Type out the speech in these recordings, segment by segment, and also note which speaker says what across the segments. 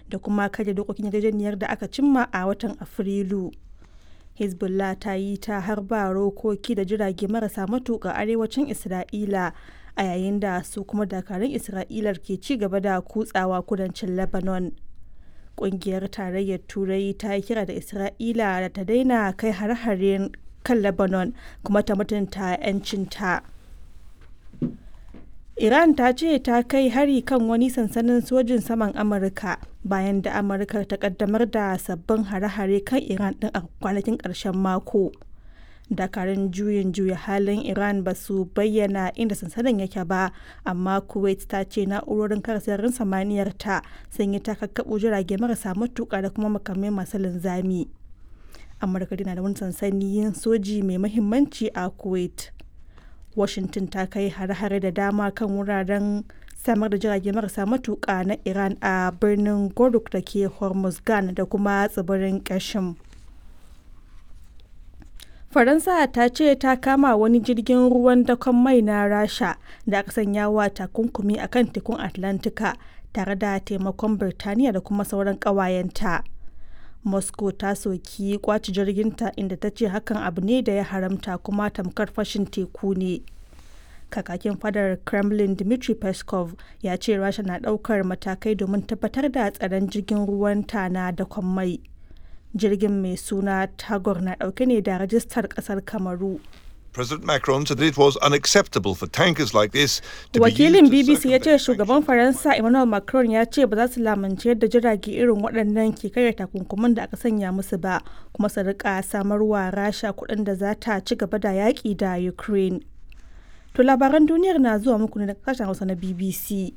Speaker 1: da kuma karya dokokin yarjejeniyar da aka cimma a watan Afrilu. Hezbollah ta yi ta harba rokoki da jirage marasa matuƙa arewacin Isra'ila a yayin da su kuma dakarun Isra'ilar ke ci gaba da kutsawa kudancin Lebanon. Ƙungiyar Tarayyar Turai ta yi kira da Isra'ila da ta daina kai hare-haren kan Lebanon kuma ta mutunta 'yancinta. Iran ta ce ta kai hari kan wani sansanin sojin saman Amurka bayan da Amurka ta kaddamar da sabbin hare-hare kan Iran din a kwanakin ƙarshen mako. Dakarun juyin juya halin Iran ba su bayyana inda sansanin yake ba, amma Kuwait ta ce na'urorin kare sararin samaniyar ta sun yi takakkaɓo jirage marasa matuƙa da kuma makamai masu linzami. Amurka na da wani sansanin soji mai mahimmanci a Kuwait. Washington ta kai hare-hare da dama kan wuraren samar da jirage marasa matuƙa na Iran a birnin Goruk da ke Hormuzgan da kuma tsibirin Kashim. Faransa ta ce ta kama wani jirgin ruwan dakon mai na Rasha da aka sanya wa takunkumi a kan tekun Atlantika tare da taimakon Birtaniya da kuma sauran ƙawayenta. Moscow ta soki kwaci jirginta inda ta ce hakan abu ne da ya haramta kuma tamkar fashin teku ne. Kakakin fadar Kremlin Dmitry Peskov ya ce Rasha na ɗaukar matakai domin tabbatar da tsaron jirgin ruwanta na dakon mai. Jirgin mai suna Tagor na ɗauke ne da rajistar ƙasar Kamaru.
Speaker 2: President Macron said that it was unacceptable for tankers like this to
Speaker 1: Wakilin
Speaker 2: be used to
Speaker 1: BBC ya ce
Speaker 2: circumvent
Speaker 1: shugaban Faransa Emmanuel Macron ya ce ba za su lamunci yadda jirage irin waɗannan ke karya takunkuman da aka sanya musu ba kuma su rika samarwa Rasha kuɗin da za ta ci gaba da yaƙi da Ukraine. To labaran duniyar na zuwa muku ne daga kasashen Hausa na BBC.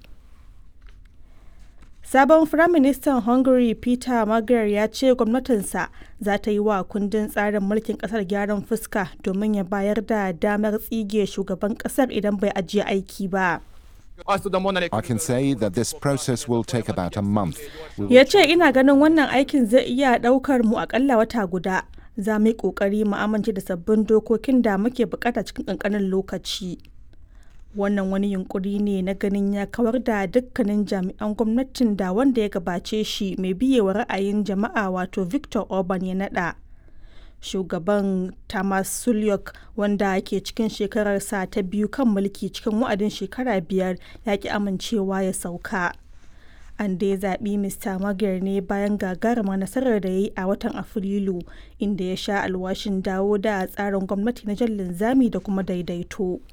Speaker 1: Sabon Firaministan Hungary Peter Magyar ya ce gwamnatinsa za ta yi wa kundin tsarin mulkin kasar gyaran fuska domin ya bayar da damar tsige shugaban kasar idan bai ajiye aiki ba.
Speaker 3: I can say that this process will take about a month. We will
Speaker 1: Ya ce ina ganin wannan aikin zai iya ɗaukar mu akalla wata guda. Za mu yi ƙoƙari mu amince da sabbin dokokin da muke bukata cikin ƙanƙanin lokaci. Wannan wani yunkuri ne na ganin ya kawar da dukkanin jami'an gwamnatin da wanda ya gabace shi mai biyewa ra'ayin jama'a wato Victor Orban ya naɗa. Shugaban Tamas Sulyok wanda ke cikin shekararsa ta biyu kan mulki cikin wa'adin shekara biyar ya ki amincewa ya sauka. an dai zaɓi Mr. Magyar ne bayan gagarumar nasarar da ya yi a watan Afrilu inda ya sha alwashin dawo da tsarin gwamnati na jan linzami da kuma daidaito.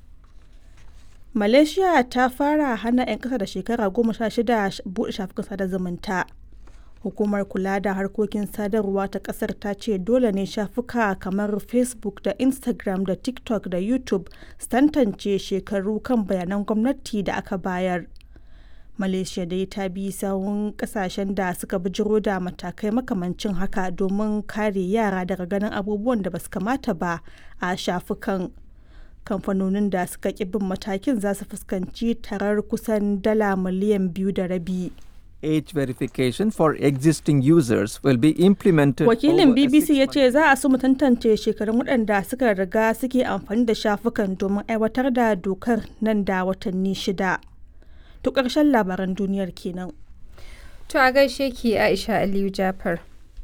Speaker 1: Malaysia ta fara hana 'yan ƙasa da shekara goma sha shida buɗe shafukan sada zumunta. Hukumar kula da harkokin sadarwa ta ƙasar ta ce dole ne shafuka kamar Facebook da Instagram da TikTok da YouTube su tantance shekaru kan bayanan gwamnati da aka bayar. malaysia dai ta bi sahun kasashen da suka bijiro da matakai makamancin haka domin kare yara daga ganin abubuwan da basu kamata ba a shafukan kamfanonin da suka ƙi bin matakin za su fuskanci tarar kusan dala miliyan biyu da rabi
Speaker 4: Age verification for existing users will be implemented.
Speaker 1: wakilin
Speaker 4: over a
Speaker 1: bbc ya
Speaker 4: six-month
Speaker 1: ce za a so mu tantance shekarun waɗanda suka riga suke amfani da shafukan domin aiwatar da dokar nan da watanni shida to ƙarshen labaran duniyar kenan
Speaker 5: To a gaishe ki Aisha Aliyu Jafar.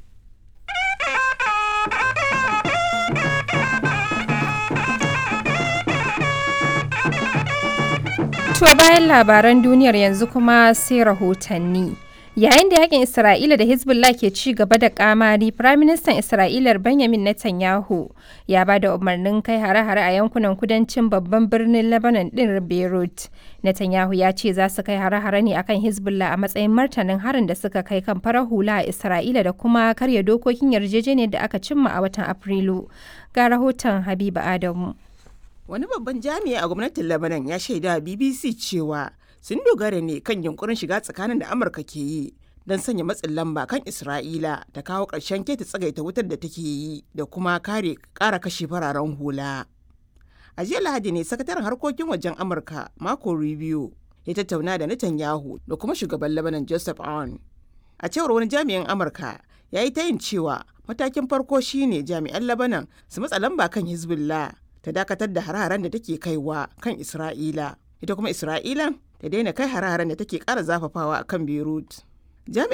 Speaker 5: To bayan labaran duniyar yanzu kuma sai rahotanni. Yayin da yakin Isra'ila da Hezbollah ke ci gaba da kamari, Firaministan Isra'ilar Benjamin Netanyahu ya ba da umarnin kai hare-hare a yankunan kudancin babban birnin Lebanon din Beirut. Netanyahu ya ce za su kai hare-hare ne akan Hezbollah a matsayin martanin harin da suka kai kan farar hula a Isra'ila da kuma karya dokokin yarjejeniyar da aka cimma a watan Afrilu. Ga rahoton Habiba Adamu.
Speaker 6: Wani babban jami'i a gwamnatin Lebanon ya shaida wa BBC cewa sun dogara ne kan yunkurin shiga tsakanin da Amurka ke yi don sanya matsin lamba kan Isra'ila da kawo ƙarshen keta tsagaita wutar da take yi da kuma kare ƙara kashe fararen hula. A jiya Lahadi ne sakataren harkokin wajen Amurka Marco Rubio ya tattauna da Netanyahu da kuma shugaban Lebanon Joseph Aoun. A cewar wani jami'in Amurka ya yi tayin cewa matakin farko shine jami'an Lebanon su matsa lamba kan Hezbollah ta dakatar da hare-haren da take kaiwa kan Isra'ila. Ita kuma Isra'ila ta daina kai hare-haren da take ƙara zafafawa a kan Beirut. Jami'in